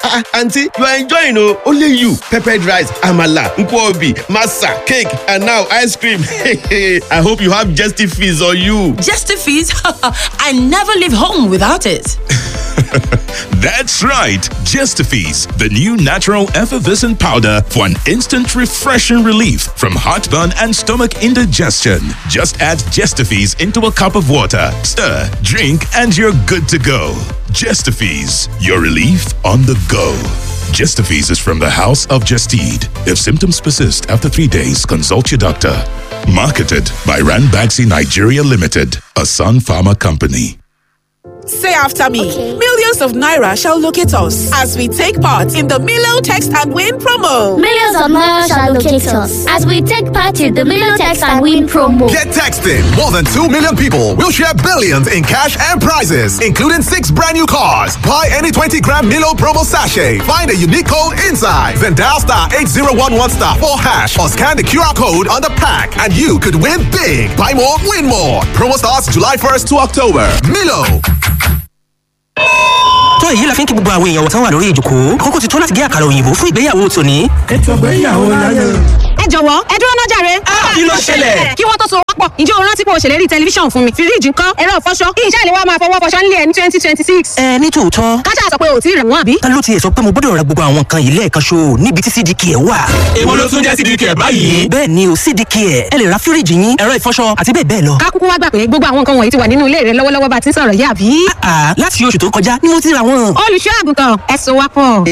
ah aunty you are enjoying o only you peppered rice amala nkwobi masa cake and now ice cream i hope you have jesty fees on you. Jesty fees? I never leave home without it. That's right, Gestifees, the new natural effervescent powder for an instant refreshing relief from heartburn and stomach indigestion. Just add Gestifees into a cup of water, stir, drink, and you're good to go. Gestifees, your relief on the go. Gestifees is from the House of Gestede. If symptoms persist after three days, consult your doctor. Marketed by Ranbaxy Nigeria Limited, a Sun Pharma company. Say after me. Millions of Naira shall locate us as we take part in the Milo Text and Win promo. Millions of Naira shall locate us as we take part in the Milo Text and Win promo. Get texting. More than 2 million people will share billions in cash and prizes, including six brand new cars. Buy any 20 gram Milo promo sachet. Find a unique code inside. Then dial star 8011 star 4 hash or scan the QR code on the pack and you could win big. Buy more, win more. Promo starts July 1st to October. Milo. tó èyí la fi ń kí gbogbo àwọn èèyàn tán wà lórí ìjòkó àkókò ti tó láti gé àkàrà òyìnbó fún ìgbéyàwó tòní. ètò ìgbéyàwó láyé. ẹ jọ̀wọ́ ẹ dúró náà jàre. kí ló ṣẹlẹ̀? kí wọ́n tó so wọ́pọ̀ ǹjẹ́ o rántí pé o ṣèlérí tẹlifíṣàn fún mi fíríjì ńkọ́ ẹ̀rọ ìfọṣọ kí iṣẹ́ ìléwọ́ máa fọwọ́ fọṣọ nílé ẹ̀ ní twenty twenty six. ẹ ní tòótọ́ káṣá sọ pé o ò tí ì rẹ̀ wọ́n àbí. ta ló tiẹ̀ sọ pé mo gbọ́dọ̀ ra gbogbo àwọn nǹkan yìí lẹ́ẹ̀kan ṣo níbi tí cdk ẹ̀ wà. èwo ló tún jẹ́ cdk ẹ̀ báyìí. bẹ́ẹ̀ ni o cdk ẹ̀ ẹ lè ra fíríjì yín ẹ̀rọ ìfọṣọ àti bẹ́ẹ̀ bẹ́ẹ̀ lọ. ká kúkú wá gbà pé gbogbo àwọn nǹkan wọ̀nyí ti wà nínú ilé rẹ lọ́wọ́lọ́wọ́ bá ti ń sọ̀rọ̀ yá àbí. àà láti oṣù tó kọjá ni mo ti ra wọn. olùṣọ́ àgùntàn ẹ so wá pọ̀.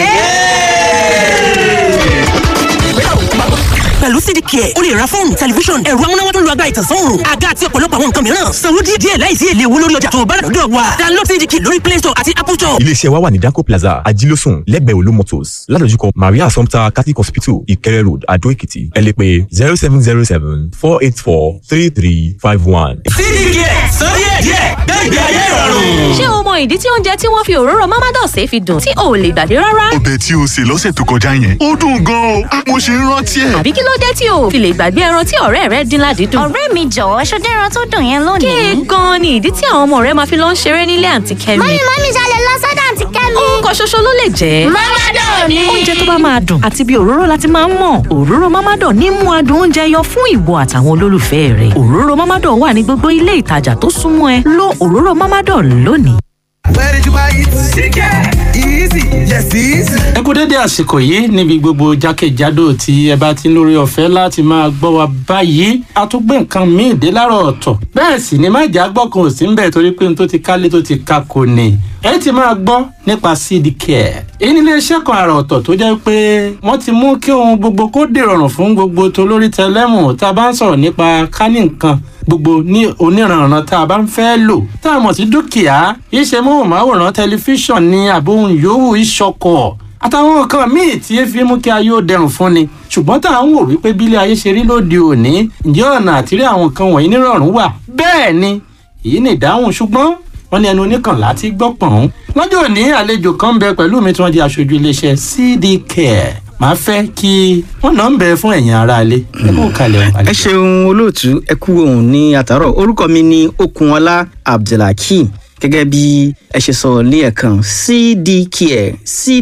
pẹ̀lú cdk ẹ̀ o lè ra fóònù tẹlifíṣọ̀n ẹ̀rọ amúnáwá tó lu agbára ìtànsán òòrùn àga àti ọ̀pọ̀lọpọ̀ àwọn nǹkan mìíràn sanwó díẹ̀ díẹ̀ láìsí èlé owó lórí ọjà tó o bá rà lọ́dọ̀ wa download cdk lórí play store àti apple store. iléeṣẹ́ wa wà ní danco plaza ajílósùn lẹ́gbẹ̀ẹ́ olú motors ládojúkọ maria assumpta catholic hospital ìkẹrẹ road adó èkìtì ẹ lè pè zero seven zero seven four eight four three three five one. cdk sọ díẹ̀ díẹ̀ gbẹ̀gbẹ̀ ayé ìrọ̀rùn. ṣé o mọ ìdí tí oúnjẹ tí wọ́n fi òróró mamados fi dùn tí o ò lè gbàgbé rárá? ọbẹ̀ tí o sè lọ́sẹ̀ tó kọjá yẹn ó dùn gan-an o mo ṣe ń rántí ẹ̀. àbí kí ló dé tí o ò fi lè gbàgbé ẹran tí ọ̀rẹ́ rẹ dín ládìídùn? ọ̀rẹ́ mi jọ̀wọ́ ṣọdẹ́ ẹran tó dùn yẹn lónìí. kéè gan-an ni ìdí tí àwọn ọmọ rẹ máa fi lọ ń ṣeré nílé àǹtí kẹ́mi. mọ́mí mọ́mí ṣalẹ̀ lọ sọ́dọ̀ àǹtí kẹ́mi. orúkọ ṣoṣo ló lè jẹ́. Mamador ni. oúnjẹ tó bá máa dùn àti bí òróró láti máa ń mọ̀ òróró Mamador ní mú adùn oúnjẹ yọ fún ìwọ àtàwọn olólùfẹ́ rẹ̀ òróró Mamador wà ní gbogbo ilé ìtajà tó súnmọ́ ẹ lo òróró Mamador lónìí. Where did you buy it? Chicken. Easy. Yes, easy. ẹ kú dédé àsìkò yìí níbi gbogbo jákèjádò tí ẹ bá ti ń lórí ọ̀fẹ́ láti máa gbọ́ wa báyìí a tún gbé nǹkan míì dé láàárọ̀ ọ̀tọ̀ bẹ́ẹ̀ sì ni má jà gbọ́ kan ò sí ń bẹ̀ torí pé n tó ti kálé tó ti ka kò ní ẹ ti máa gbọ́ nípa seed care èyí nílé iṣẹ́ kan àrà ọ̀tọ̀ tó jẹ́ pé wọ́n ti mú kí ohun gbogbo kó dèrọ̀rùn fún gbogbo tolórí tẹlẹ́mù tá a bá ń sọ̀rọ̀ nípa kánì nǹkan gbogbo ní oníranran tá a bá ń fẹ́ lò tá a mọ̀ sí dúkìá iṣẹ́ móhùnmáwòrán tẹlifíṣàn ní àbóhùn yòówù ìṣọkọ̀ àtàwọn nǹkan míì tí ẹ fi mú kí ayé ó dẹrùn fún ni ṣùgbọ́n tá à ń wò wípé bílé ayé ṣe rí lóde òní ǹjẹ́ ọ̀nà àtìrí àwọn nǹkan wọ̀nyí nírọ̀rùn wà bẹ́ẹ̀ ni èyí ni ìdáhùn ṣùgbọ́n wọ́n ní ẹnu oníkànlá ti gbọ́ pọ̀n. lọ́jọ́ òní àlejò kan ń bẹ pẹ̀lú mi tí wọ́n di aṣojú iléeṣẹ́ cd care màá fẹ́ kí wọ́n náà ń bẹ fún ẹ̀yin aráalé ẹ kó kalẹ̀ o. ẹ ṣeun olóòtú ẹ kú ohun ní àtàrọ orúkọ mi ní okunọlá abdulhakeem gẹ́gẹ́ bí ẹ ṣe sọ lẹ́ẹ̀kan cdcare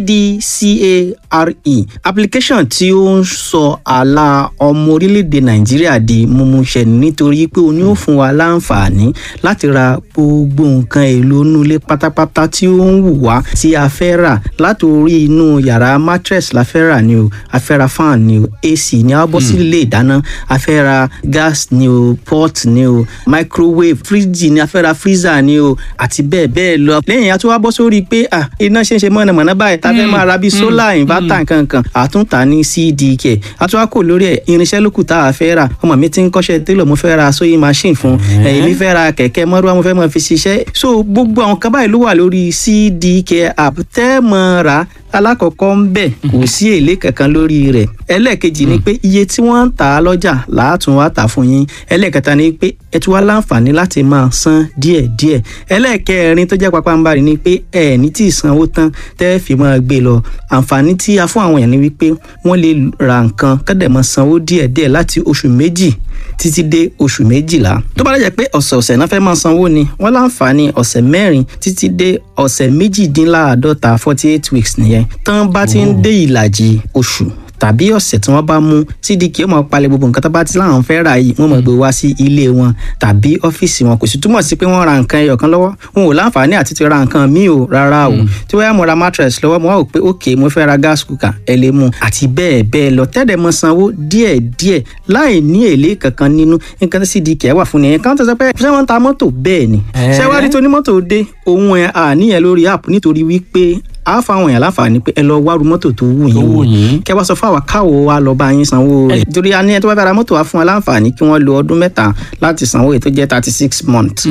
cdcare application tí ó ń sọ àlà ọmọ orílẹ̀-èdè nàìjíríà di mímúṣẹ nítorí pé o ní ó fún wa láǹfààní láti ra gbogbo nǹkan èlò inú ilé pátápátá tí ó ń wù wá tí a fẹ́ rà láti orí inú yàrá mattress la fẹ́ rà ni o a fẹ́ ra fan ni o ac ni a bọ́ sí ilé ìdáná a fẹ́ ra gas ni o pot ni o microwave fridge ni a fẹ́ ra freezer ni o àti bẹ́ẹ̀ bẹ́ẹ̀ lọ. lẹ́yìn àti wá bọ́ sórí pé à iná ṣe ń ṣe mọ̀nàmọ́ná báyìí tá a fẹ́ máa ra bíi solar inverter nkankan àtúntà ní cdk àti wá kò lórí ẹ̀ irinṣẹ́ lókù tá a fẹ́ rà ọmọ mi ti ń kọ́ṣẹ́ télọ̀ mo fẹ́ ra sewing machine fún ẹ̀yìn mi fẹ́ ra kẹ̀kẹ́ mọ́rúwá mo fẹ́ máa fi ṣiṣẹ́ so gbogbo àwọn kan báyìí ló wà lórí cdk app tẹ́ mọ́ ra alákọ̀ọ́kọ́ ń bẹ̀ kò sí èlé kankan lórí rẹ̀ ẹlẹ́ẹ̀kejì ni pé iye tí wọ́n ń tà á lọ́jà làátún wá tà fún yín ẹlẹ́ẹ̀kẹta ni pé ẹ tún wá láǹfààní láti máa san díẹ̀díẹ̀ ẹlẹ́ẹ̀kẹrin tó jẹ́ papambarì ni pé ẹ ní tí ì sanwó tán tẹ́ fi máa gbé lọ àǹfààní tí a fún àwọn èèyàn ni wípé wọ́n lè ra nǹkan kọ́dẹ̀ máa sanwó díẹ̀díẹ̀ láti oṣù méjì títí dé oṣù méjìlá tó bá dẹ̀ pé ọ̀sẹ̀ọ̀sẹ̀ náà fẹ́ máa sanwó ni wọ́n láǹfààní ọ̀sẹ̀ mẹ́rin títí dé ọ̀sẹ̀ méjìdínláàádọ́ta forty eight weeks nìyẹn tán bá ti ń dé ìlàjì oṣù tàbí ọ̀sẹ̀ tí wọ́n bá mú cdk ó máa palẹ̀ gbogbo nǹkan tó bá ti láwọn fẹ́ rà yìí wọ́n máa gbé wá sí ilé wọn tàbí ọ́fíìsì wọn kò sì túmọ̀ sí pé wọ́n ra nǹkan ẹyọ kan lọ́wọ́ wọn ò láǹfààní àti ti ra nǹkan míì o rárá o tí wọ́n yá mo ra mattress lọ́wọ́ mo wá wò pé ok mo fẹ́ ra gas cooker ẹ lè mú àti bẹ́ẹ̀ bẹ́ẹ̀ lọ tẹ́lẹ̀ mọ sanwó díẹ̀ díẹ̀ láì ní èlé kankan nínú nǹkan tí cdk wà fún nìyẹn káwọn tó sọ pé ṣé wọ́n ń ta mọ́tò bẹ́ẹ̀ ni ṣé wàá rí tó ní mọ́tò dé òun ẹ̀ àníyàn lórí app nítorí wípé a fa àwọn èèyàn láǹfààní pé ẹ lọ wárú mọ́tò tó wù yín wò kẹ wá sọ fún àwa káwo wa lọ bá yín sanwó rẹ̀ torí a ní ẹ tó bá fẹ́ ra mọ́tò wa fún wa láǹfààní kí wọ́n lo ọdún mẹ́ta láti sanwó èyí tó jẹ́ thirty six months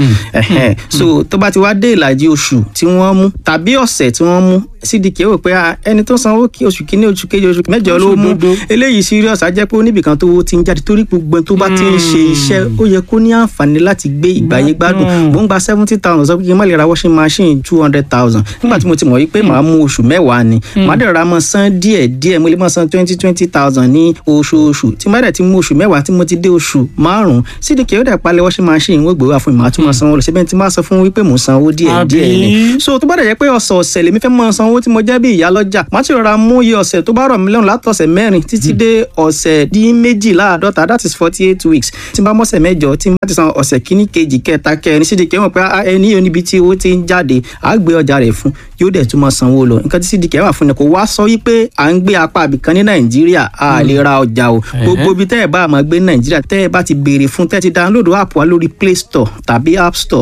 so tó bá ti wá dé ìlàjì oṣù tí wọ́n mú tàbí ọ̀sẹ̀ tí wọ́n mú cdk wò pé ẹni tó sanwó kí oṣù kínní oṣù kejì oṣù mẹ́jọ ló mú eléyìí serious á jẹ́ pé oníbìkan tó ti ń jáde torí gbogbo tó bá ti ń ṣe iṣẹ́ ó yẹ kó ní àǹfààní láti gbé ìgbàyé gbádùn mò ń gba seventy thousand sọ pé kí n má lè ra washing machine two hundred thousand nígbà tí mo ti mọ̀ wípé màá mú oṣù mẹ́wàá ni màá dẹ̀ ra mọ́ san díẹ̀ díẹ̀ mo lè mọ́ san twenty twenty thousand ní oṣooṣù tí má dẹ̀ ti mú oṣù mẹ́wàá tí mo ti dé oṣù márùn-ún cdk ó dẹ̀ palẹ̀ washing machine wọ́n gbé wá fún mi màá tún mọ́ sanwó lọ síbẹ̀ tí má sọ fún wípé mò ń sanwó díẹ̀ díẹ̀ ni so tó bá dẹ̀ jẹ́ pé ọ̀sọ̀ọ̀sẹ̀ lèmi fẹ́ mọ́ sanwó tí mo jẹ́ bí ìyá lọ́jà má ti rọra mú iye ọ̀sẹ̀ tó bá rọ̀ mí lọ́rùn látọ̀sẹ̀ mẹ́rin títí dé ọ̀sẹ̀ dín méjìláàdọ́ta that is forty eight weeks tí n bá mọ́sẹ̀ mẹ́jọ tí n bá ti san ọ̀sẹ̀ kíní kejì kẹta kẹrin cdk mọ̀ pé ẹni yóò níbi tí owó ti ń jáde àá gbé ọjà rẹ̀ fún yóò dẹ̀ tún mọ́ sanwó lọ nǹkan tí cdk wà fún ni kò wá sọ wípé à ń gbé apá àbìkan ní nàìjíríà a lè ra ọjà o gbogbo ibi tẹ́ ẹ̀ bá máa gbé ní nàìjíríà tẹ́ ẹ̀ bá ti béèrè fún tẹ́ ẹ ti download app wa lórí play store tàbí app store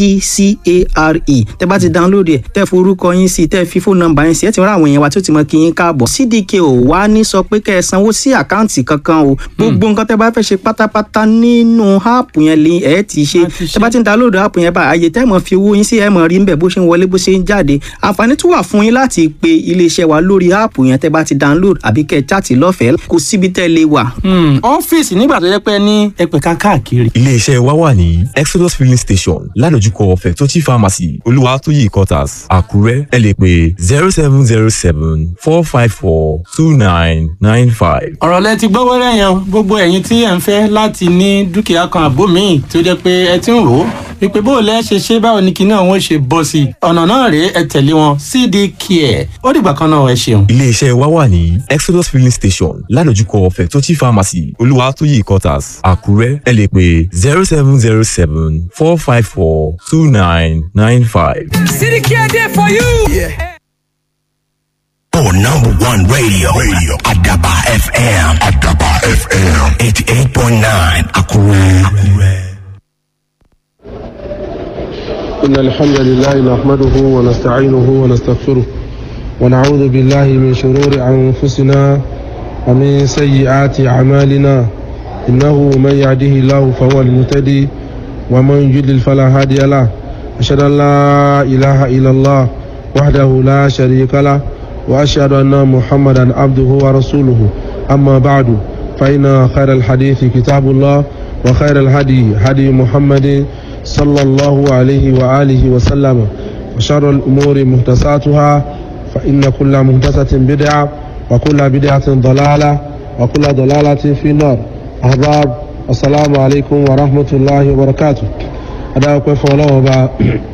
cdcare tẹ́ bá ti download ẹ̀ tẹ́ forúkọ yín sí tẹ́ fi fóònù nọ́mbà yín sí ẹ̀ ti rán àwọn èèyàn wa tí ó ti mọ kí yín káàbọ̀ cdk ò wá ní sọ pé kẹ́ ẹ sanwó sí àkáǹtì kankan o gbogbo nǹkan tẹ́ bá fẹ́ ṣe pátápátá nínú app yẹn lè ẹ̀ ti ṣe tẹ́ bá ti ń download app yẹn bá àyè tẹ́ mọ̀ fi owó yín sí ẹ̀ mọ̀ rí ń bẹ̀ bó ṣe ń wọlé bó ṣe ń jáde àǹfààní tún wà fún yín láti pe iléeṣẹ́ wa lórí áàpù yẹn tẹ́ bá ti download àbí kẹ́ ẹ chaàtì lọ́fẹ̀ẹ́ kò síbi tẹ́ lè wà. ọ́fíìsì nígbà tó yẹ pé ní ẹgbẹ̀ka káàkiri. iléeṣẹ́ wa wà ní exodus filling station ládojúkọ fẹ̀tọ́tì pharmacy olúwatóyè quarters àkúrẹ́ ẹ lè pè zero seven zero seven four five four two nine nine five. ọ̀rọ̀ lẹ ti gbọ́ wẹ́rẹ́ yẹn gbogbo ẹ̀yin tí ẹ̀ ń fẹ́ láti ní dúkìá kan àbó míì tó jẹ́ pé ẹ ti ń rò ó wípé bó o lẹ́ ṣe ṣe báwo ni kinní àwọn ṣe bọ́ sí i ọ̀nà náà rèé ẹ tẹ̀lé wọn cd care ó dìgbà kan náà ẹ ṣeun. iléeṣẹ́ wa wà ní exodus filling station ládojúkọ fẹ̀tọ́tì pharmacy olúwatóyè quarters àkúrẹ́ ẹ lè pè zero seven zero seven four five four two nine nine five. cd care dey for you. Yeah. For number one radio, radio Adaba FM, Adaba FM, 88.9 Akure. Akure. إن الحمد لله نحمده ونستعينه ونستغفره ونعوذ بالله من شرور أنفسنا ومن سيئات أعمالنا إنه من يهده الله فهو المهتدي ومن يضلل فلا هادي له أشهد أن لا إله إلا الله وحده لا شريك له وأشهد أن محمدا عبده ورسوله أما بعد فإن خير الحديث كتاب الله وخير الهدي هدي محمد صلى الله عليه وآله وسلم وشر الأمور محدثاتها فإن كل محدثة بدعة وكل بدعة ضلالة وكل ضلالة في النار أحباب السلام عليكم ورحمة الله وبركاته أدعوكم فالله وبا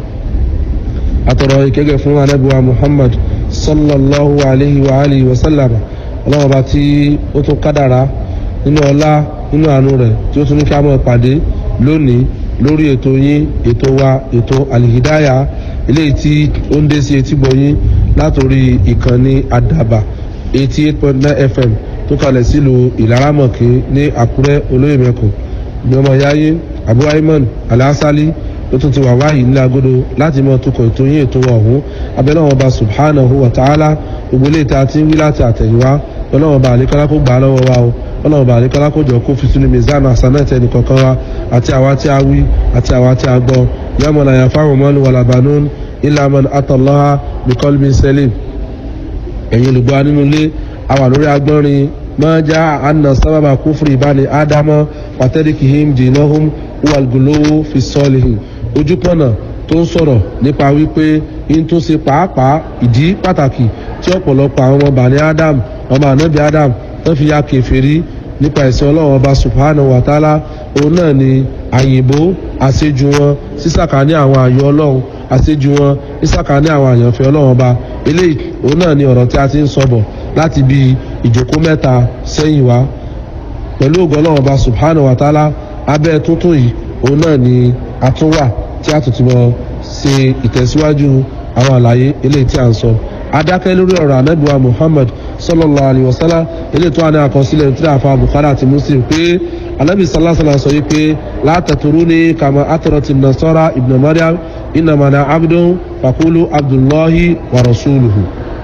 أترى كيف فún أنبوى محمد صلى الله عليه وآله وسلم ọlọ́wọ́ bá tí ó tún kádàrá nínú ọlá nínú àánú rẹ̀ tí ó tún ní kí a mọ̀ pàdé lónìí lórí ètò yín ètò wa ètò alihidaya eléyìí tí ó ń dé sí etí gbọ̀nyín látòrí ìkànnì àdàbà eighty eight point nine fm tó kalẹ̀ sílùú ìlaramọ̀kì ní àkúrẹ́ olóyè mẹ́kọ̀ ní ọmọ yáyé abu ayman alásálí ló tún ti wà wáyé nílẹ̀ agodo láti mọ tukọ̀ ètò yín ètò wa ọ̀hún abẹ́lẹ́ wọn bá subhanahu wa ta'ala gbogbo ilé ìta tí ń wí láti àtẹ̀yìnwá ọlọ́wọ́n bá àlékọ́lá kó gbà á lọ́wọ́ wa o ọlọ́run bá àlékọ́lá kó jọ kó fi sínú mizan asanẹ́tẹ̀ nìkankan wa àti àwa tí a wí àti àwa tí a gbọ́ yàmọ̀ náà yà fáwọn mọ́lù wà labanun ilaman atọ́lọ́ha bíkọ́lbin selim ẹ̀yin olùgbọ́ nínú ilé àwà lórí agbọ́nrin máa já àna sábàbà kúfùrì ìbáni ádámọ́ pàtẹ́ríkìhìm jìnnàhùn wàlgùlówó fi sọ́ọ̀lìhìn ojúpọ̀nà tó ń sọ̀rọ̀ nípa wípé in tó ṣe pàápàá ìdí pàtàkì tí ọ̀pọ̀lọpọ̀ àwọn ọmọ bàní adam ọmọ ànábì adam wọ́n fi ya kẹfẹ́rí nípa ẹ̀sìn ọlọ́run ọba subhanahu wa ta'ala òun náà ni àyìnbó àṣejù wọn sísàkà ní àwọn àyọ ọlọ́run àṣejù wọn ìsàkà ní àwọn àyànfẹ́ ọlọ́run ọba eléyìí òun náà ni ọ̀rọ̀ tí a ti ń sọ̀bọ̀ láti bí ìjókòó mẹ́ta sẹ́yìn wá pẹ̀lú ògo ọlọ́run ọba subhanahu wa ta'ala abẹ́ tuntun yìí òun náà ni a tún wà tí a tún ti mọ̀ ṣe ìtẹ̀síwájú àwọn àlàyé eléyìí tí a ń sọ adákẹ́ lórí ọ̀rọ̀ anábìwá muhammad sallallahu alayhi wa sallam eléyìí tó wà ní àkọsílẹ̀ tí a fa bukhari àti muslim pé anabi sallallahu alayhi wa sallam sọ yìí pé látàtúrú ní kàmá atọrọtì nasara ibn mariam inamana abdul fakulu abdullahi wa rasuluhu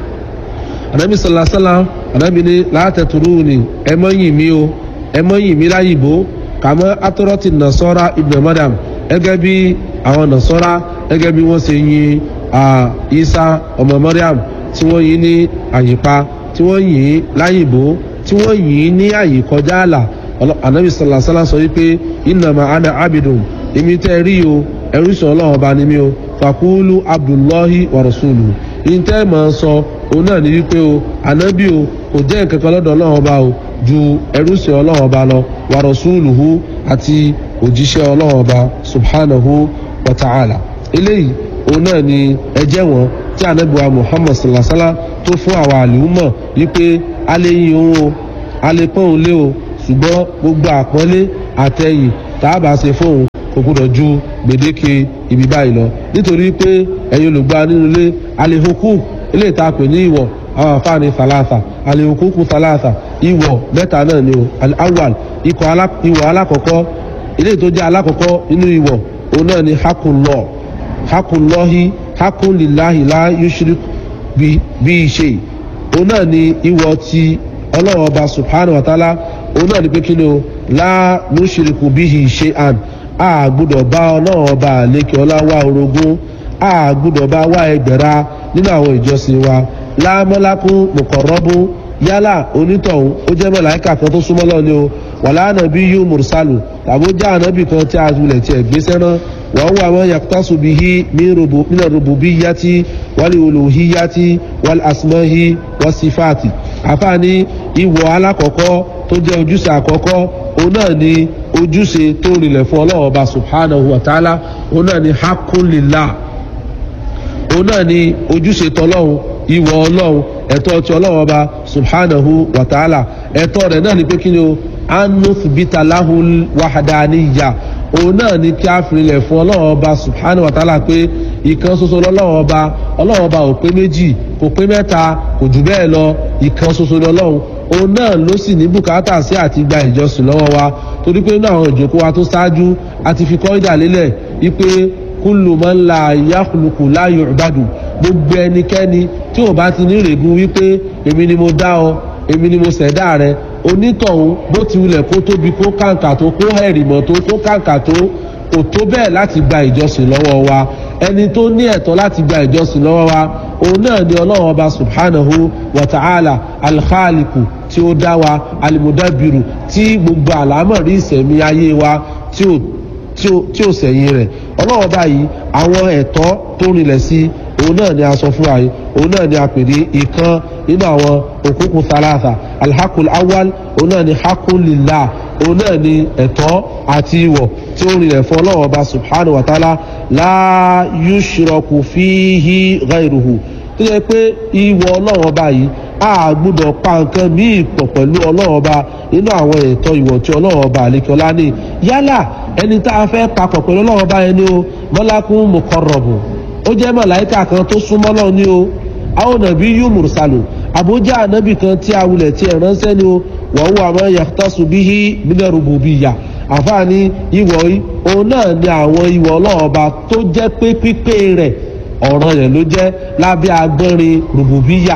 anabi sallallahu alayhi wa sallam anabi ní látàtúrú ní ẹ mọ́ yìn mí o ẹ mọ́ yìn mí láyìnbó kàmá atọrọtì nasara ibn mariam gẹ́gẹ́ bí àwọn nasara gẹ́gẹ́ bí wọ́n ṣe yin isa ọmọ mariam tí wọ́n yin ní àyípa tí wọ́n yin láyìnbó tí wọ́n yin ní àyè kọjá àlà anabi salasala sọ wípé innama ana abidun èmi tẹ́ rí o ẹrú sọ ọlọ́run ọba ni mí o fakulu abdullahi wa rasulu ìtẹ́ mọ̀ ń sọ òun náà ní wípé o anabi o kò jẹ́ nǹkan kan lọ́dọ̀ ọlọ́run ọba o ju ẹrú sọ ọlọ́run ọba lọ wa rasuluhu àti òjíṣẹ́ ọlọ́run ọba subhanahu wa ta'ala eléyìí òun náà ni ẹjẹ́ wọn tí anabiwa muhammad salasala tó fún àwọn àlùmọ̀ wípé a lè yin òun o a lè pọ́n òun lé o ṣùgbọ́n gbogbo àpọ́nlé àtẹ̀yìn tá a bá ṣe fóun kò gbọdọ̀ ju gbèdéke ibi báyìí lọ nítorí pé ẹ̀yin olùgbà nínú ilé alehokú ilé ìta pè ní ìwọ̀ àwọn àfáàní thalatha alehokú thalatha ìwọ̀ mẹ́ta náà ni o awal ìwọ̀ alákọ̀ọ́kọ́ ilé tó jẹ́ alákọ̀ọ́kọ́ nínú ìwọ̀ òun náà ni hakunlọ hakunlọ́hi hakunlilahi la yushrik bí ṣe òun náà ni ìwọ̀ ti ọlọ́run ọba subhanahu wa ta'ala òun náà ni pé kí ni o la nushriku bihi shay'an a gbọ́dọ̀ bá ọlọ́run ọba àlékè ọlá wá orogún a gbọ́dọ̀ bá wá ẹgbẹ̀ra nínú àwọn ìjọsìn wa lámọ́lákún mùkọ̀rọ́bún yálà onítọ̀hún ó jẹ́ mọ̀láìkà kan tó súnmọ́ lọ́ni o wàlá ànàbí yóò mùrùsálù tàbí ó jẹ́ ànábì kan tí a wulẹ̀ tiẹ̀ gbéṣẹ́ náà wọ́n wà wọ́n yàtọ̀sù bí i mínà rògbò bí yàtí wálé olùhí yàtí wálé asùmọ́hí wọ́n sí fàtì àfààní ìwọ̀ alákọ̀ọ́kọ́ tó jẹ́ ojúṣe àkọ́kọ́ òun náà ni ojúṣe tó rinlẹ̀ fún ọlọ́run ọba subhanahu wa ta'ala òun náà ni hakunlila òun náà ni ojúṣe tọlọ́run ìwọ̀ ọlọ́run ẹ̀tọ́ ti ọlọ́run ọba subhanahu wa ta'ala ẹ̀tọ́ rẹ̀ náà ni pé kí ni o anus bitalahu wahadaniya òun náà ni kí a fìrìlẹ̀ fún ọlọ́run ọba subhanahu wa ta'ala pé ìkan ṣoṣo lọ́lọ́run ọba ọlọ́run ọba ò pé méjì kò pé mẹ́ta kò jù bẹ́ẹ̀ lọ ìkan ṣoṣo lọ́lọ́run òun náà ló sì ní bùkátà sí àti gba ìjọsìn lọ́wọ́ wa torí pé nínú àwọn ìjókòó wa tó ṣáájú a ti fi kọ́ ìdà lélẹ̀ wípé kúlù máa ń la yàkùlùkù láàyò ìbàdàn gbogbo ẹnikẹ́ni tí ò bá ti ní ìrègùn wípé èmi ni mo dá ọ èmi ni mo ṣẹ̀dá rẹ onítọ̀hún bó ti wulẹ̀ kó tóbi kó kàǹkà tó kó hẹ̀rìmọ̀ tó kó kàǹkà tó kò tó bẹ́ẹ̀ láti gba ìjọsìn lọ́wọ́ wa ẹni tó ní ẹ̀tọ́ láti gba ìjọsìn lọ́wọ́ wa òun náà ni ọlọ́run ọba subhanahu wa ta'ala alkhaliku tí ó dá wa alimudabiru tí gbogbo àlámọ̀rí ìsẹ̀mí ayé wa tí ó tí ò sẹ̀yìn rẹ̀ ọlọ́run ọba yìí àwọn ẹ̀tọ́ tó rinlẹ̀ sí òun náà ni a sọ fún wa yìí òun náà ni a pè ní ìkan nínú àwọn òkúkú thalatha alhakul awal òun náà ni hakul lillah òun náà ni ẹ̀tọ́ àti ìwọ̀ tí ó rinlẹ̀ fún ọlọ́run ọba subhanahu wa ta'ala la yushraku fihi ghayruhu tó yẹ pé ìwọ̀ ọlọ́run ọba yìí a gbúdọ̀ pa nǹkan míì pọ̀ pẹ̀lú ọlọ́run ọba nínú àwọn ẹ̀tọ́ ìwọ̀ tí ọlọ́run ọba àlekọ́lá ní yálà ẹni tá a fẹ́ papọ̀ pẹ̀lú ọlọ́run ọba yẹn ni o mọ́lákún mùkọ́rọ̀bù ó jẹ́ mọ̀láìkà kan tó súnmọ́ lọ́run ni o àwọn nàbí yóò mùrùsàlù àbójá ànábì kan tí a wulẹ̀ tí ẹ̀ ránṣẹ́ ni o wọ́n wà mọ́ yàtọ̀sù bíi mílẹ̀rùbù bíi yà àfààní ìwọ̀ yìí òun náà ni àwọn ìwọ̀ ọlọ́run ọba tó jẹ́ pé pípé rẹ̀ ọ̀ràn rẹ̀ ló jẹ́ lábẹ́ agbọ́nrin rùbùbíyà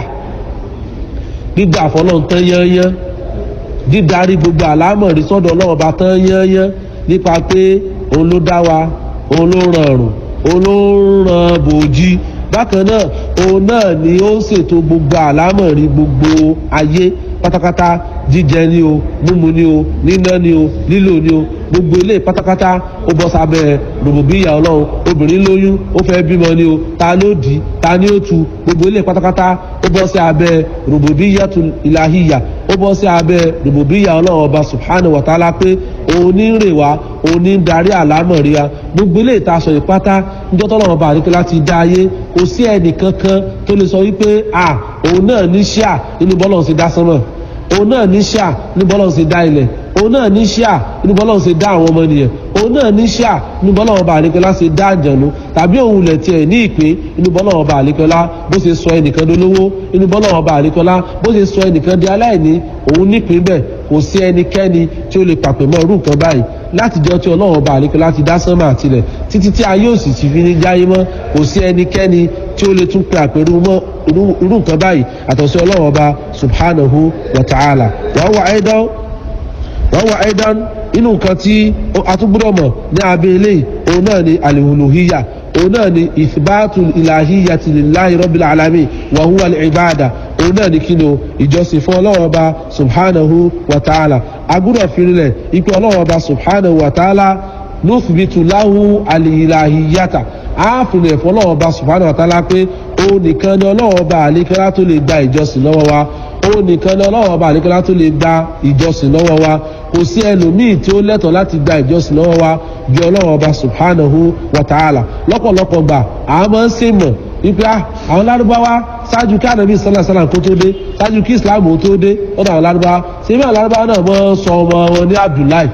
gbígbà fọlọ́run tán yányán dídarí gbogbo àlámọ̀rí sọ́dọ̀ ọlọ́run ọba tán yányán nípa pé òun ló dá wa òun ló ràn ọ̀rùn òun ló ràn bòójì bákan náà òun náà ni ó ń ṣètò gbogbo àlámọ̀rí gbogbo ayé pátápátá jíjẹ ni o mímu ni o níná ni o lílò ni o gbogbo ilé pátápátá ó bọ́ sábẹ́ rògbòbíyà ọlọ́run obìnrin lóyún ó fẹ́ bímọ ni o ta ló dì í ta ni ó tu gbogbo ilé pátápátá ó bọ́ sí abẹ́ rububiyatu ilahiya ó bọ́ sí abẹ́ rububiya ọlọ́run ọba subhanahu wa ta'ala pé òun ní ń rè wá òun ní ń darí àlámọ̀rí wa gbogbo ilé ìtaṣọ ìpátá níjọ́ tọ́lọ́run ọba àríkẹ́ láti dá ayé kò sí ẹnì kankan tó lè sọ wípé à òun náà ní ṣíà nínú bọ́lọ̀ sí dá sánmọ̀ òun náà ní ṣíà nínú bọ́lọ̀ sí dá ilẹ̀ òun náà ní ṣíà nínú bọ́lọ̀ sí dá àwọn ọmọ ènìyàn òun náà ní ṣíà nínú bọ́lọ̀ ọba àríkẹ́lá ṣe dá àjànú tàbí òun lẹ̀ tiẹ̀ ní ìpín nínú bọ́lọ̀ ọba àríkẹ́lá bó ṣe sọ ẹnìkan dolówó nínú bọ́lọ̀ ọba àríkẹ́lá bó ṣe sọ ẹnìkan di aláìní òun nípìn bẹ́ẹ̀ kò sí ẹnikẹ́ni tí ó lè pàpẹ́ mọ́ irú nǹkan báyìí láti jọ tí ọlọ́run ọba àríkẹ́lá ti dá sánmà àtilẹ̀ títí tí ayé òsì ti fi ní jáyé mọ́ kò sí ẹnikẹ́ni tí ó lè tún pe àpérú mọ́ irú nǹkan báyìí àtọ̀sí ọlọ́run ọba subhanahu wa ta'ala wàá wà ẹ́dán wọ́n wà ẹ́dán inú nǹkan tí atúgbúdọ̀ mọ̀ ní abẹ́ ilé òun náà ni alihuluhiya òun náà ni ìfibátu ìlàhíya ti lillahi rabbil alamin wa huwa al-ibada òun náà ni kí ni o ìjọsìn fún ọlọ́run ọba subhanahu wa ta'ala agbúdọ̀ firilẹ̀ ipe ọlọ́run ọba subhanahu wa ta'ala nuthbitu lahu alihilahiyata ààfin ẹ̀fọ́ ọlọ́run ọba subhanahu wa ta'ala pé òun nìkan ni ọlọ́run ọba àlékẹ́lá tó lè gba ìjọsìn lọ́wọ́ wa ó nìkan ní ọlọ́wọ́ ọba àdékọ́lá tó lè gba ìjọsìn lọ́wọ́ wa kò sí ẹlòmíì tí ó lẹ́tọ̀ọ́ láti gba ìjọsìn lọ́wọ́ wa ju ọlọ́wọ́ ọba subhanahu wa ta'ala lọ́pọ̀lọpọ̀ gbà àwọn máa ń ṣe mọ̀ wípé àwọn lárúbáwá ṣáájú kí ànábì sálà sálà kó tó dé ṣáájú kí islam ó tó dé lọ́dọ̀ àwọn lárúbáwá ṣé bí àwọn lárúbáwá náà mọ́ sọ ọmọ wọn ní abdullahi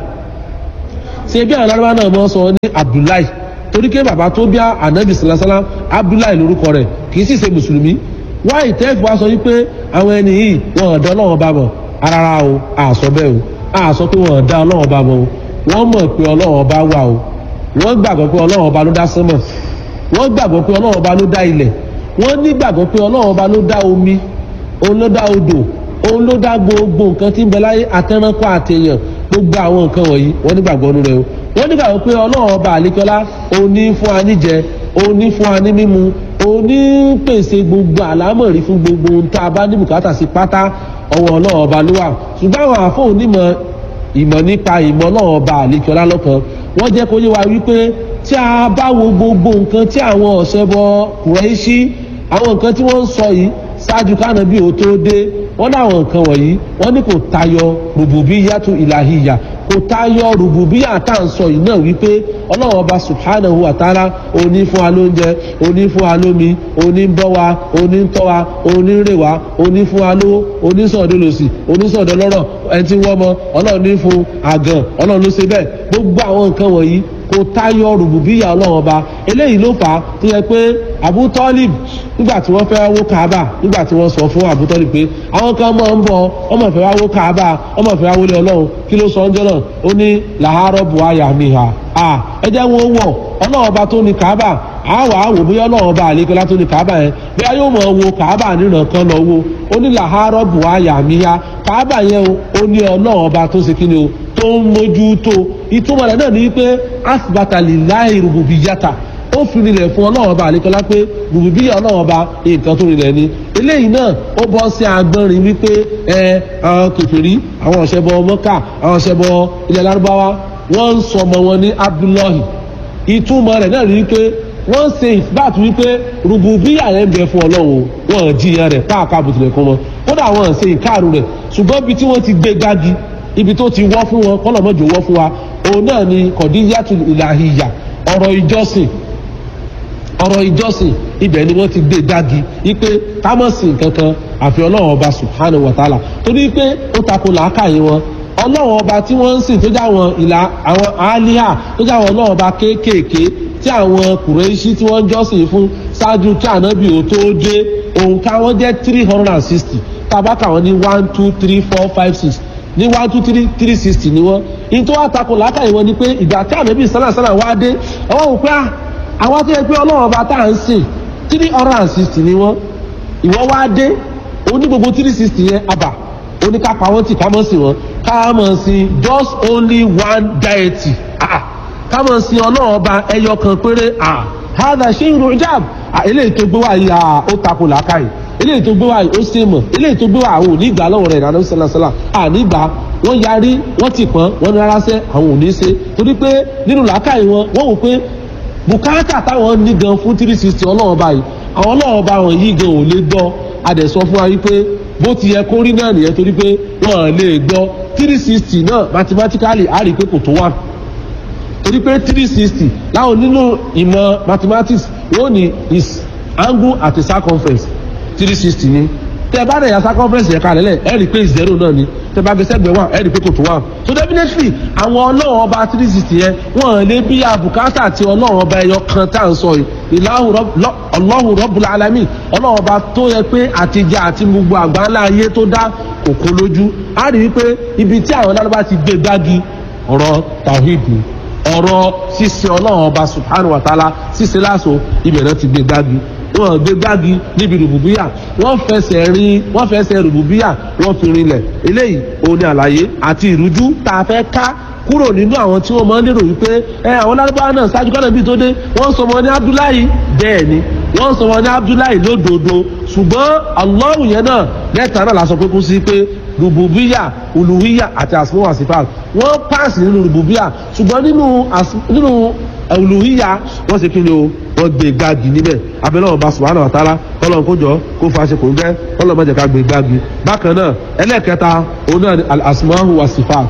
ṣé bí àwọn lárúbáwá náà mọ́ sọ ní abdullahi torí pé bàbá tó bí ànábì sálà sálà abdullahi lórúkọ rẹ̀ kì í sì ṣe mùsùlùmí wá ìtẹ́fù wa sọ wípé àwọn ẹni yìí wọn ọ̀dọ́ ọlọ́wọ́n bá mọ̀ rárá o àsọ bẹ́ẹ̀ o àsọ pé wọn ọ̀dá ọlọ́wọ́n bá mọ̀ o wọ́n mọ̀ pé ọlọ́wọ́n bá wà o wọ́n gbàgbọ́ pé ọlọ́wọ́n bá ló dá sánmọ̀ wọ́n gbàgbọ́ pé ọlọ́wọ́n bá ló dá ilẹ̀ wọ́n nígbàgbọ́ pé ọlọ́wọ́n bá ló dá omi òun ló dá odò òun ló dá gbogbo nǹkan tí ń bẹ láyé àtẹnánkọ́ àtẹyàn gbogbo àwọn nǹkan wọ̀nyí wọ́n nígbàgbọ́ nínú rẹ̀ o wọ́n nígbàgbọ́ pé ọlọ́wọ́n bá àlékọ́lá òun ní fún wa níjẹ òun ní fún wa ní mímu òní pèsè gbogbo àlámọ̀rí fún gbogbo ohun tá a bá ní bùkátà sí pátá ọwọ́ ọlọ́run ọba ló wà ṣùgbọ́n àwọn àfọ onímọ̀ ìmọ̀ nípa ìmọ̀ ọlọ́run ọba àlekíọ́lá lọ́kan wọ́n jẹ́ kó yé wa wípé tí a bá wo gbogbo nǹkan tí àwọn ọ̀ṣẹ́bọ kùrẹ́ṣí àwọn nǹkan tí wọ́n ń sọ yìí ṣáájú kánà bí o tó dé wọ́n láwọn nǹkan wọ̀nyí wọ́n ní kò tayọ rububiyatu ìlàhíyà kò tayọ rububiyya tá à ń sọ yìí náà wípé ọlọ́run ọba subhanahu wa ta'ala òní fún wa lóúnjẹ òní fún wa lómi òní ń bọ́ wa òní ń tọ́ wa òní ń rè wa òní fún wa lówó òní sọ̀dọ̀ lòsì òní sọ̀dọ̀ lọ́rọ̀ ẹni tí wọ́n mọ ọlọ́run ní fún àgàn ọlọ́run ló ṣe bẹ́ẹ̀ gbogbo àwọn nǹkan wọ̀nyí kò tayọ rububiyya ọlọ́run ọba eléyìí ló fà á tó yẹ pé abu tọ́lìb nígbà tí wọ́n fẹ́ wó kaaba nígbà tí wọ́n sọ fún abu tọ́lìb pé àwọn kan máa ń bọ̀ ọmọ ìfẹ́ wá wó kaaba ọmọ ìfẹ́ wá wọlé ọlọ́run kí ló sọ ọjọ́ náà ó ní làárọ̀ buhari àmìhà à ẹ jẹ́ wọn wọ̀ ọlọ́run ọba tó ní kaaba àwọ̀ àwò bóyá ọlọ́run ọba àlékọ́lá tó ní kaaba yẹn bóyá yóò mọ̀ wo kaaba nínú kan lọ wo ó ní làárọ̀ buhari àmìhà kaaba yẹn ó ní ọlọ́run ọba tó ṣe kí ni o tó ń mójú tó ìtumọ̀ rẹ̀ náà ní wípé asibata lillahi rububiyata ó fi rinlẹ̀ fún ọlọ́run ọba àlékọ́lá pé rububiyya ọlọ́run ọba nǹkan tó rinlẹ̀ ni eléyìí náà ó bọ́ sí agbọ́nrin wípé ẹ àwọn kèfèrí àwọn ọ̀ṣẹ́bọ mọ́kà àwọn ọ̀ṣẹ́bọ ilẹ̀ lárúbáwá wọ́n ń sọmọ wọn ní abdullahi ìtumọ̀ rẹ̀ náà ní wípé wọ́n ń ṣe ìfúbàtú wípé rububiyya rẹ̀ ń bẹ fún ọlọ́run wọn jiyàn rẹ̀ káàkiri àbùtùlẹ̀ kan wọn kódà wọn ń ṣe ìkáàrú rẹ̀ ṣùgbọ́n ibi tí wọ́n ti gbé gági ibi tó ti wọ́ fún wọn kọ́nà mọ́jọ wọ́ fún wa òun náà ni kọ̀díyàtù ìlàhìyà ọ̀rọ̀ ìjọsìn ọ̀rọ̀ ìjọsìn ibẹ̀ ni wọ́n ti gbé dági wípé kámọ́sìn kankan àfi ọlọ́run ọba subhanahu wa ta'ala torí pé ó tako làákàyè wọn ọlọ́run ọba tí wọ́n ń sìn tó jẹ́ àwọn ìlà àwọn àálíhà tó jẹ́ àwọn ọlọ́run ọba kéékèèké tí àwọn kùrẹ́ṣí tí wọ́n ń jọ́sìn fún ṣáájú kí ànábì ò tó dé òǹkà wọn jẹ́ three hundred and sixty tábàkà wọn ní one two three four five six ní one two three three sixty ni wọ́n ní tó wá tako làákàyè wọn ni pé ìgbà tí ànábì sálàsálà wá dé àwọn òun pé àwọn tó yẹ pé ọlọ́run ọba tá à ń sìn three hundred and sixty ni wọ́n ìwọ́ wá dé oní gbogbo three sixty yẹn àbà oníkápá wọn tì ká mọ̀ sí wọn ká mọ̀ sí just only one deity ah ká mọ̀ sí ọlọ́run ọba ẹyọ kan péré ah hada ṣe ń ro jab ah eléyìí tó gbé wá yìí ah ó tako làákàyè eléyìí tó gbé wá yìí ó ṣe mọ̀ eléyìí tó gbé wá àwọn òní ìgbà lọ́wọ́ rẹ̀ ìdáná sálásálà àní ìgbà wọ́n yarí wọ́n ti pọ́n wọ́n ní rárá sẹ́ àwọn òní ṣe torí pé nínú làákàyè wọn wọ́n wò pé bùkátà táwọn ní gan fún three sixty ọlọ́run báyìí àwọn ọlọ́run bá wọn yìí gan ò lè gbọ́ adẹ̀ sọ fún wa wípé bó ti yẹ kó rí náà nìyẹn torí pé wọ́n lè gbọ́ three sixty náà mathematically a rí i pé kò tó one torí pé three sixty láwọn nínú ìmọ̀ mathematics wọ́n ní is angle at a circumference three sixty ni tẹ bá dẹ̀ ya circumference yẹn kalẹ̀ lẹ̀ ẹ rí i pé zero náà ni tẹ bá gbèsè gbẹ one ẹ rí i pé kò tó one so definitely àwọn ọlọ́run ọba three sixty yẹn wọ́n lè bí abùkátà àti ọlọ́run ọba ẹyọ kan tá à ń sọ yìí ìlàhùn ọlọ́run rọ́bùlà alámì ọlọ́run ọba tó yẹ pé àtijọ́ àti gbogbo àgbáńlá ayé tó dá kòkó lójú á rí i pé ibi tí àwọn lárúbá ti gbé gbági ọ̀rọ̀ tawhid ni ọ̀rọ̀ ṣíṣe ọlọ́run ọba subhanahu wa ta'ala ṣíṣe láṣọ ibẹ̀ náà ti gbé gbági wọn gbé gbági níbi rùbùbíyà wọn fẹsẹ̀ rin wọn fẹsẹ̀ rùbùbíyà wọn fi rinlẹ̀ eléyìí òun ni àlàyé àti ìrújú tá a fẹ́ ká kúrò nínú àwọn tí wọ́n máa ń lérò wípé ẹ àwọn lárúbáwá náà ṣáájú kọ́nà bíi tó dé wọ́n sọ wọn ní abdullahi bẹ́ẹ̀ ni wọ́n sọ wọn ní abdullahi lódodo ṣùgbọ́n allahu yẹn náà lẹ́tà náà la sọ pé kú sí pé rububiya uluhiya àti asmu wa sifat wọ́n paasi nínú rububiya ṣùgbọ́n nínú nínú uluhiya wọ́n ṣe kí ni o wọ́n gbé gbági níbẹ̀ abẹ́lẹ́ ọba subhanahu wa ta'ala kọ́lọ́n kó jọ kó fa ṣe kò ń gẹ́ kọ́lọ́n má jẹ́ ká gbé gbági bákan náà ẹlẹ́ẹ̀kẹta òun náà ni al-asmahu wa sifat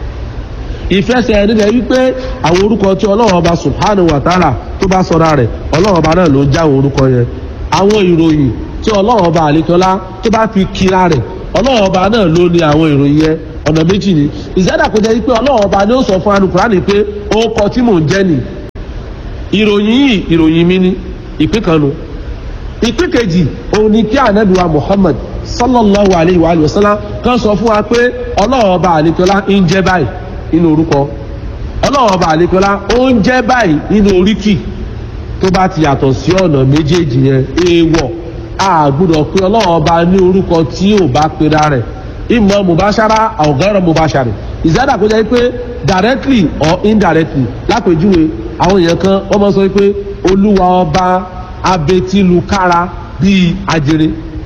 ìfẹsẹ̀ nílẹ̀ wípé àwọn orúkọ tí ọlọ́run ọba subhanahu wa ta'ala tó bá sọra rẹ̀ ọlọ́run ọba náà ló ń já àwọn orúkọ yẹn àwọn ìròyìn tí ọlọ́run ọba àlekọ́lá tó bá fi kíra rẹ̀ ọlọ́run ọba náà ló ní àwọn ìròyìn yẹn ọ̀nà méjì ni ìṣẹ́dá kò jẹ́ wípé ọlọ́run ọba ni ó sọ fún anukurani pé ó kọ tí mò ń jẹ́ nì ìròyìn yìí ìròyìn mi ni ìpín kan nu ìpín kejì òun ni kí anabiwa muhammad sallallahu alayhi wa sallam kan sọ fún wa pé ọlọ́run ọba àlekọ́lá ń jẹ́ báyìí nínú orúkọ ọlọ́run ọba àlekọ́lá ó ń jẹ́ báyìí nínú oríkì tó bá ti yàtọ̀ sí ọ̀nà méjèèjì yẹn èèwọ̀ a gbọ́dọ̀ pé ọlọ́run ọba ní orúkọ tí ò bá pera rẹ̀ ìmọ̀ mubashara ọ̀gọ́rọ̀ mubashari ìzádà kó jẹ́ pé directly or indirectly lápèjúwe àwọn èèyàn kan wọ́n máa sọ pé olúwa ọba abetilukára bíi ajere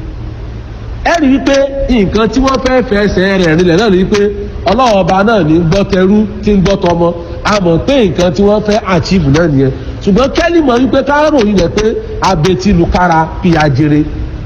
ẹ rí i pé nǹkan tí wọ́n fẹ́ fẹsẹ̀ rẹ̀ rinlẹ̀ náà rí i pé ọlọ́run ọba náà ní gbọ́ tẹrú tí ń gbọ́ tọmọ a mọ̀ pé nǹkan tí wọ́n fẹ́ achieve náà nìyẹn ṣùgbọ́n kẹ́lí mọ̀ wípé káàrò yìí rẹ̀ pé abetilukára bíi ajere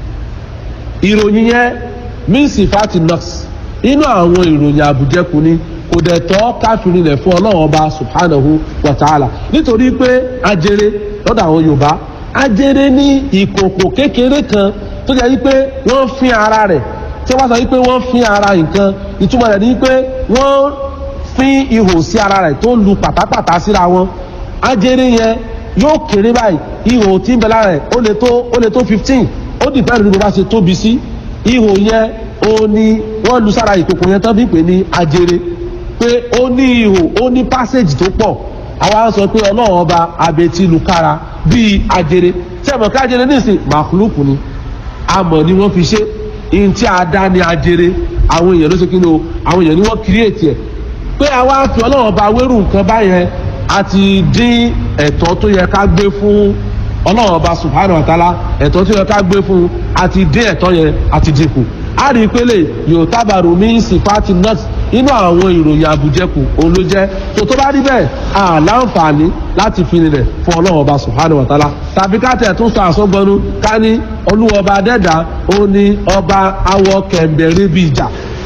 ìròyìn yẹn mínsì fati nurse inú àwọn ìròyìn àbújẹkù ni kò dẹ̀ tọ́ káfírin rẹ̀ fún ọlọ́run ọba subhanahu wa ta'ala nítorí pé ajere lọ́dọ̀ àwọn yorùbá ajere ní ìkòkò kékeré kan tó jẹ́ wípé wọ́n fín ara rẹ̀ tí wọ́n sọ wípé wọ́n fín ara nǹkan ìtumọ̀ rẹ̀ ni wípé wọ́n fín ihò sí ara rẹ̀ tó lu pàtàpàtà síra wọn ajere yẹn yóò kéré báyìí ihò tí ń bẹ lára rẹ̀ ó lè tó ó lè tó fifteen ó dìbẹ́ lórí bó bá ṣe tóbi sí ihò yẹn ó ní wọ́n lu sára ìkòkò yẹn tán bí pé ní ajere pé ó ní ihò ó ní passage tó pọ̀ àwa sọ pé ọlọ́run ọba abetilukára bíi ajere tí a mọ̀ ká ajere nísìn màkúlùkù ni amọ̀ ni wọ́n fi ṣe ihun tí a dá ní ajere àwọn èèyàn ló ṣe kí ni o àwọn èèyàn ni wọ́n kírètì ẹ̀ pé àwa fi ọlọ́run ọba wérù nǹkan báyẹn a ti dín ẹ̀tọ́ tó yẹ ká gbé fún ọlọ́run ọba subhanahu wa ta'ala ẹ̀tọ́ tó yẹ ká gbé fún àti dín ẹ̀tọ́ yẹn àti dínkù a rí i pé lè yóò tábàrò mí sífàtì nọ́ọ̀tì inú àwọn ìròyìn àbújẹkù òun ló jẹ́ tó tó bá rí bẹ́ẹ̀ à láǹfààní láti fi nílẹ̀ fún ọlọ́run ọba subhanahu wa ta'ala tàbí ká tẹ̀ tún sọ àsọgbọnú ká ní olúwọba dẹ́dà ó ní ọba awọ kẹ̀mbẹ̀rẹ̀ bíi ìjà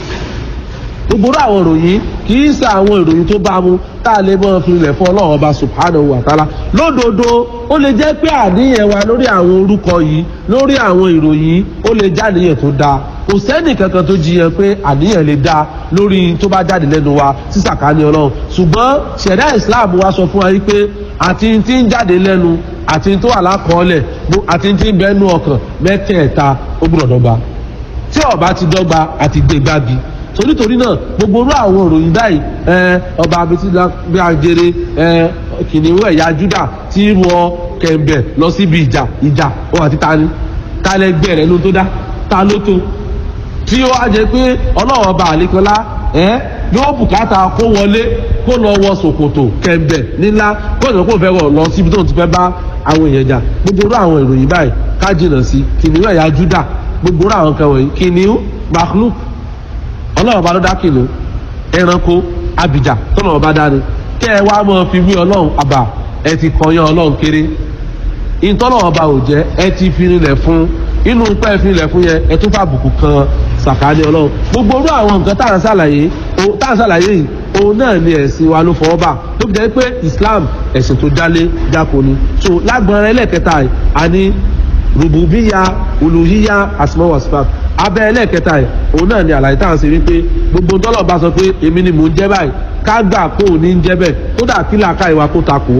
gbogbo àwọn ìròyìn kì í ṣe àwọn ìròyìn tó bá mu tá a lè mọ filẹ̀ fún ọlọ́run ọba subhanahu wa ta'ala lódodo ó lè jẹ́ pé àníyàn wa lórí àwọn orúkọ yìí lórí àwọn ìròyìn ó lè jáníyàn tó dáa kò sẹ́nì kankan tó jiyàn pé àníyàn lè dáa lórí tó bá jáde lẹ́nu wa sísàkání ọlọ́run ṣùgbọ́n ṣẹ̀dá islam wa sọ fún wa wípé àti tí ń jáde lẹ́nu àti tó wà lákọọ́lẹ̀ àti tí ń bẹ́nu ọkàn mẹ́tẹ̀ẹ̀ta ó gbọ́dọ̀ dọ́gba tí ó bá ti dọ́gba àti gbé gbági torítorí náà gbogbo orú àwọn òròyìn báyìí ọba abetí bí ajere kìnìún ẹ̀yà júdà tí wọ kẹ̀mbẹ̀ lọ síbi ìjà ìjà ó àti tani tálẹ́gbẹ́ rẹ̀ ló tó dá ta ló tó tí ó wá jẹ pé ọlọ́run ọba àlékọ́lá yóò bùkátà kó wọlé kó lọ wọ ṣòkòtò kẹ̀mbẹ̀ nílá kó ìjọba kó fẹ́ wọ̀ lọ síbi tó ti fẹ́ bá àwọn èèyàn jà gbogbo orú àwọn ìròyìn báyìí ká jìnnà sí kìnìún ẹ̀yà júdà gbogbo orú àwọn kan wọ̀nyí kìnìún makhluk ọlọ́run ọba ló dá kìnìún ẹranko abìjà tọ́lọ́run ọba dání kẹ́ ẹ wá mọ́ fi wí ọlọ́run àbà ẹ ti kọyán ọlọ́run kéré ìtọ́lọ́run ọba ò jẹ́ ẹ ti fi rinlẹ̀ fún inú pẹ́ fi ilẹ̀ fún yẹn ẹ tún fàbùkù kan sàkáání ọlọ́run gbogbo orú àwọn nǹkan tá à ń ṣàlàyé tá à ń ṣàlàyé yìí òun náà ni ẹ̀sìn wa ló fọwọ́ bà tó fi jẹ́ pé islam ẹ̀sìn tó dálé dáko ni so lágbọ̀nrẹ́ ẹlẹ́kẹta yìí a ní rububiya uluhiya asma wa sifat abẹ́ ẹlẹ́kẹta yìí òun náà ni àlàyé tá à ń ṣe wípé gbogbo tọ́lọ̀ bá sọ pé èmi ni mò ń jẹ́ báyìí ká gbà kó o ní ń jẹ́ bẹ́ẹ̀ kódà kí làákà ìwà kó takò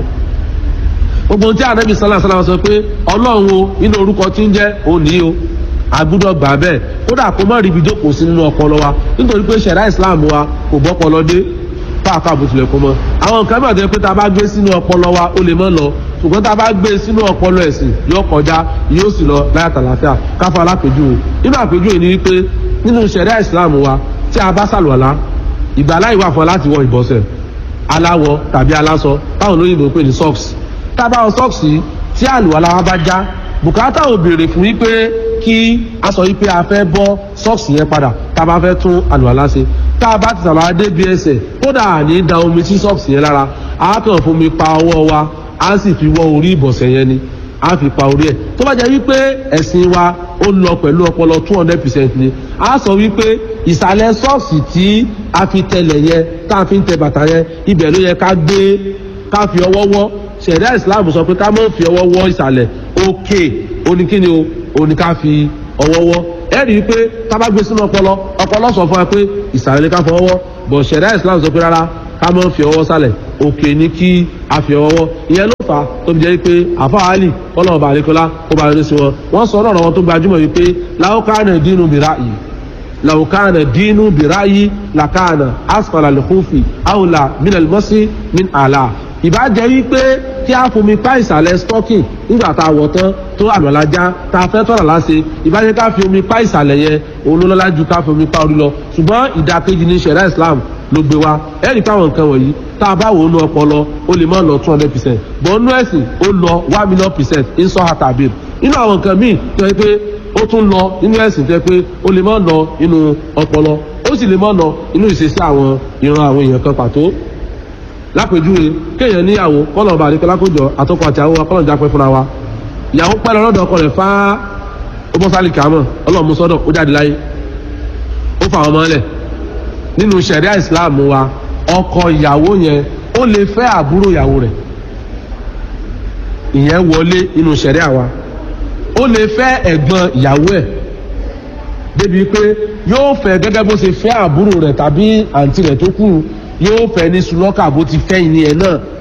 gbogbo tí anabi sọlá sọlá sọ pé ọlọ́run o nínú orúkọ tí ń jẹ́ òní o agbúdọ̀ gbà bẹ́ẹ̀ kódà kó má rí ibi jókòó sí nínú ọpọlọ wa nítorí pé ṣẹ̀dá islam wa kò bọ́pọlọ dé fáàkà àbùtulẹ̀ kó mọ́ àwọn nǹkan mìíràn tó yẹ pé tá a bá gbé sínú ọpọlọ wa ó lè mọ́ lọ ṣùgbọ́n tá a bá gbé sínú ọpọlọ ẹ̀sìn yóò kọjá yóò sì lọ láyàtà láfíà káfọ́ alápèjúwe nínú àpèjúwe ni wípé nínú ṣẹ̀dá islam wa tí a bá sàlùwàlá ìgbàláyè wà fún ọ láti wọ ìbọ̀sẹ̀ aláwọ̀ tàbí aláṣọ táwọn olóyìnbó pè ní socks tá a bá wọ socks yìí tí àlùwàlá wa bá já bùkátà ò béèrè fún wípé kí a sọ wípé a fẹ́ bọ́ socks yẹn padà tá a bá fẹ́ tún àlùwàlá ṣe tá a bá ti sàlọ́ adé bí ẹsẹ̀ kódà ní da omi sí socks yẹn lára a kàn fún mi pa ọwọ́ wa a sì fi wọ orí ìbọ̀sẹ̀ yẹn ni a fi pa orí ẹ̀ tó bá jẹ́ wípé ẹ̀sìn wa ó lọ pẹ̀lú ọpọlọ two hundred percent ni a sọ wípé ìsàlẹ̀ sọ́ọ̀sì tí a fi tẹlẹ̀ yẹn tá a fi ń tẹ bàtà yẹn ibẹ̀ ló yẹ ká gbé ká fi ọwọ́ wọ́ ṣẹ̀dá islam sọ pé ká má fi ọwọ́ wọ́ ìsàlẹ̀ òkè oníkíni o òní ká fi ọwọ́ wọ́ ẹ rí i pé ká bá gbé sínú ọpọlọ ọpọlọ sọ fún wa pé ìsàlẹ̀ ni ká fọwọ́ wọ́ bọ̀ ṣẹ̀dá islam sọ pé rárá ká má fi ọwọ́ sálẹ̀ òkè ní kí a fi ọwọ́ wọ́ ìyẹn ló fà á tó fi jẹ́ pé àfa àlì ọlọ́run bá àlékọ́lá kó bá yọrí sí wọn wọ́n sọ ọ̀rọ̀ wọn tó gbajúmọ̀ wípé láwùkánà dínú mìíràn yìí láwùkánà dínú mìíràn yìí làkánà asfàlà lẹ́kùnfì àwòlà mílẹ̀ mọ́sí min àlà ìbàjẹ́ wípé kí a fomi pa ìsàlẹ̀ stocking nígbà tá a wọ̀ tán tó àlọ́lájá tá a fẹ́ tọ́nà láṣẹ ìbàjẹ́ ká fi omi pa ìsàlẹ̀ yẹn òun ló lọ́lá ju ká fi omi pa orí lọ ṣùgbọ́n ìdàkejì ní ṣẹ̀dá islam ló gbé wa ẹ̀rí káwọn nǹkan wọ̀nyí tá a bá wò ó nu ọpọlọ ó lè má lọ two hundred percent bọ́n nú ẹ̀sìn ó lọ one million percent ń sọ àtàbí nínú àwọn nǹkan míì tó yẹ pé ó tún lọ nínú ẹ̀sìn tó yẹ pé ó lè má lọ nínú ọpọlọ ó sì lè má lọ nínú ìṣesí àwọn ìran àwọn èèyàn kan pàtó lápèjúwe kéèyàn níyàwó kọ́nà ọba àdékọ́ lákòjọ àtọkọ àti àwọn akọ́nà jápẹ́ fúnra wa ìyàwó pẹ́ lọ́dọ̀ ọkọ rẹ̀ fá ọmọsálì kàámọ̀ ọlọ́run mú sọ́dọ̀ ó jáde láyé ó fà wọn mọ́lẹ̀ nínú sẹ̀ríà ìsìláàmù wa ọkọ ìyàwó yẹn ó lè fẹ́ àbúrò ìyàwó rẹ̀ ìyẹn wọlé nínú sẹ̀ríà wa ó lè fẹ́ ẹ̀gbọ́n ìyàwó ẹ̀ débi pé yóò fẹ́ gẹ́gẹ́ bó ṣe fẹ́ àbúrò rẹ̀ tàbí àǹtí rẹ̀ tó kù yóò fẹ́ ní sulọ́kà bó ti fẹ́ ìní ẹ̀ náà